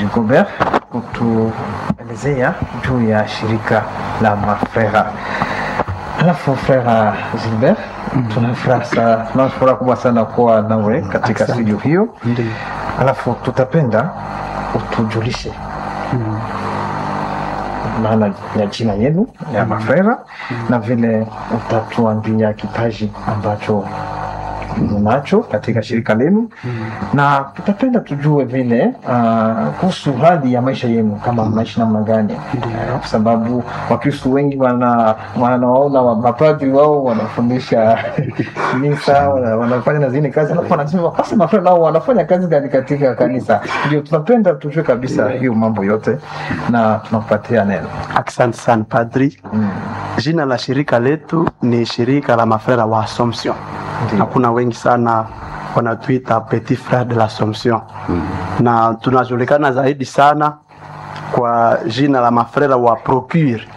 Gobert kutuelezea juu ya shirika la mafrera. Alafu frera Gilbert, tuna furaha sana, tuna furaha kubwa sana kuwa nawe katika Asante. studio hiyo. Ndiyo. Alafu tutapenda utujulishe maana ya jina yenu ya mafrera na vile utatuambia kipaji ambacho mnacho katika shirika lenu na tutapenda tujue vile ah, kuhusu hali ya maisha yenu kama mnaishi namna gani Ndiyo. kwa sababu wakristu wengi wana wanawaona wa- mapadri wao wanafundisha kanisa wana- wanafanya na zingine kazi alafu wanasema basi mafrera nao wanafanya kazi gani katika kanisa ndio tunapenda tujue kabisa hiyo mambo yote na tunakupatia neno Asante sana padri. Jina la shirika letu ni shirika la mafrera wa Assumption. Ndiyo. Hakuna wengi sana wanatuita Petit Frere de l'Assomption, na tunajulikana zaidi sana kwa jina la mafrera wa Procure,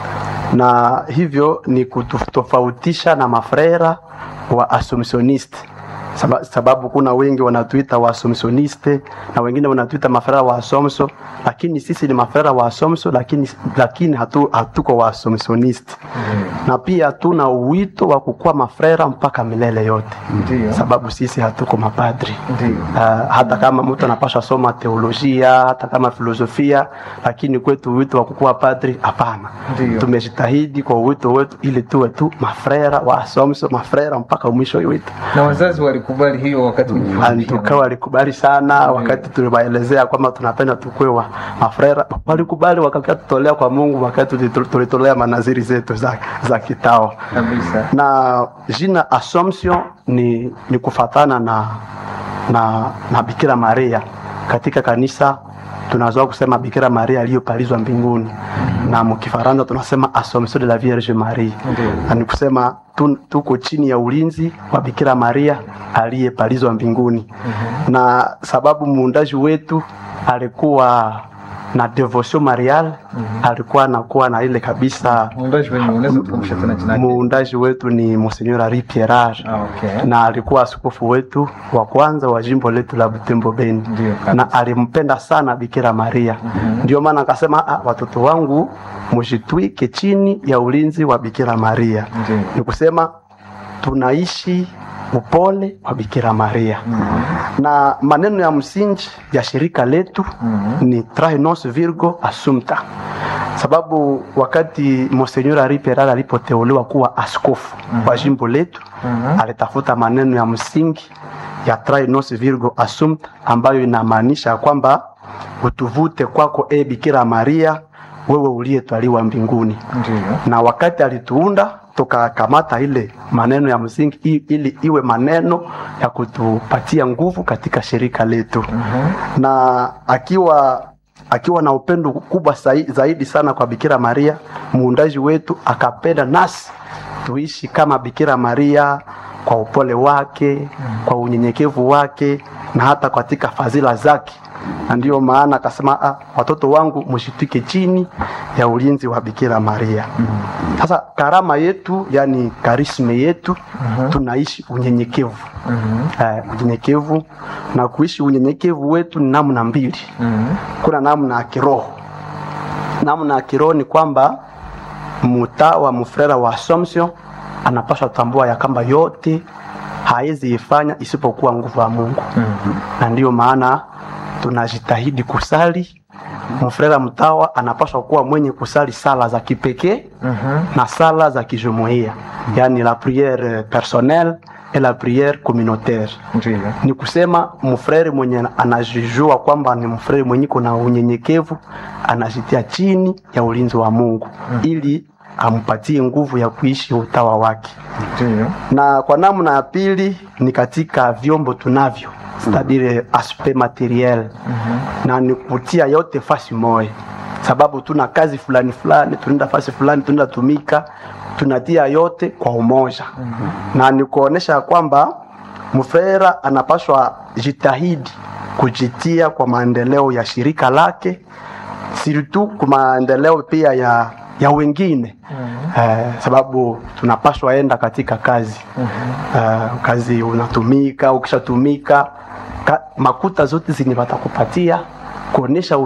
na hivyo ni kutofautisha na mafrera wa Assumptioniste Saba- sababu kuna wengi wanatuita wa Assumptioniste na wengine wanatuita mafrera wa Assumption, lakini sisi ni mafrera wa Assumption, lakini, lakini hatu, hatuko wa Assumptioniste na pia tuna uwito wa kukuwa mafrera mpaka milele yote, Ndiyo. sababu sisi hatuko mapadri. Ndiyo. Uh, hata kama mtu anapaswa soma teolojia hata kama filosofia, lakini kwetu uwito wa kukuwa padri hapana. Ndiyo. Tumejitahidi kwa uwito wetu ili tuwe tu mafrera wa Assumption, mafrera mpaka mwisho wetu. na wazazi walikubali hiyo wakati Tukawa walikubali sana wakati tuliwaelezea kwamba tunapenda tukue wa mafrera, walikubali wakakia tutolea kwa Mungu wakati tulitu- tulitolea manaziri zetu za, za kitao kabisa na jina Assumption ni, ni kufatana na, na, na Bikira Maria katika kanisa tunazoa kusema Bikira Maria aliyopalizwa mbinguni na mkifaransa tunasema Assomption de la Vierge Marie Ndiyo. na ni kusema tu, tuko chini ya ulinzi wa Bikira Maria aliyepalizwa mbinguni na sababu muundaji wetu alikuwa na devotion marial alikuwa anakuwa na ile kabisa muundaji wenye unaweza tukumbusha tena jina lake? muundaji wetu ni Monseigneur Henri Pierrage Ah, okay. na alikuwa askofu wetu wa kwanza wa jimbo letu la Butembo Beni Ndiyo, kabisa. na alimpenda sana Bikira Maria ndio maana akasema ah, watoto wangu mujitwike chini ya ulinzi wa Bikira Maria Ndiyo. ni kusema tunaishi upole wa Bikira Maria na maneno ya msingi ya shirika letu ni trae nos virgo assumpta sababu wakati Monseigneur Henri Pierrage alipoteuliwa kuwa askofu wa jimbo letu alitafuta maneno ya msingi ya trae nos virgo assumpta ambayo inamaanisha kwamba utuvute kwako e Bikira Maria wewe uliyetwaliwa mbinguni Ndiyo. na wakati alituunda tukakamata ile maneno ya msingi i- ili iwe maneno ya kutupatia nguvu katika shirika letu na akiwa akiwa na upendo kubwa sai- zaidi sana kwa Bikira Maria muundaji wetu akapenda nasi tuishi kama Bikira Maria kwa upole wake kwa unyenyekevu wake na hata katika fadhila zake na ndiyo maana akasema ah, watoto wangu mshitike chini ya ulinzi wa Bikira Maria. Sasa karama yetu, yani karisme yetu, tunaishi unyenyekevu eh, unyenyekevu na kuishi unyenyekevu wetu ni namna mbili. Kuna namna ya kiroho. Namna ya kiroho ni kwamba mtawa mfrera wa Assumption anapaswa tambua ya kwamba yote hawezi ifanya isipokuwa nguvu ya Mungu na ndiyo maana tunajitahidi kusali. Mfrera mtawa anapaswa kuwa mwenye kusali sala za kipekee na sala za kijumuiya, yani la priere personnelle et la priere communautaire. Ndiyo. Ni kusema mfrere mwenye anajijua kwamba ni mfrere mwenye kuna unyenyekevu, anajitia chini ya ulinzi wa Mungu ili ampatie nguvu ya kuishi utawa wake Ndiyo. na kwa namna ya pili ni katika vyombo tunavyo c'est-à-dire aspect materiel na ni kutia yote fasi moja sababu tuna kazi fulani fulani tunaenda fasi fulani tunaenda tumika tunatia yote kwa umoja na ni kuonesha kwamba mfera anapaswa jitahidi kujitia kwa maendeleo ya shirika lake sirtu kwa maendeleo pia ya, ya wengine eh, sababu tunapaswa enda katika kazi eh, kazi unatumika ukishatumika ka, makuta zote zenye watakupatia kuonesha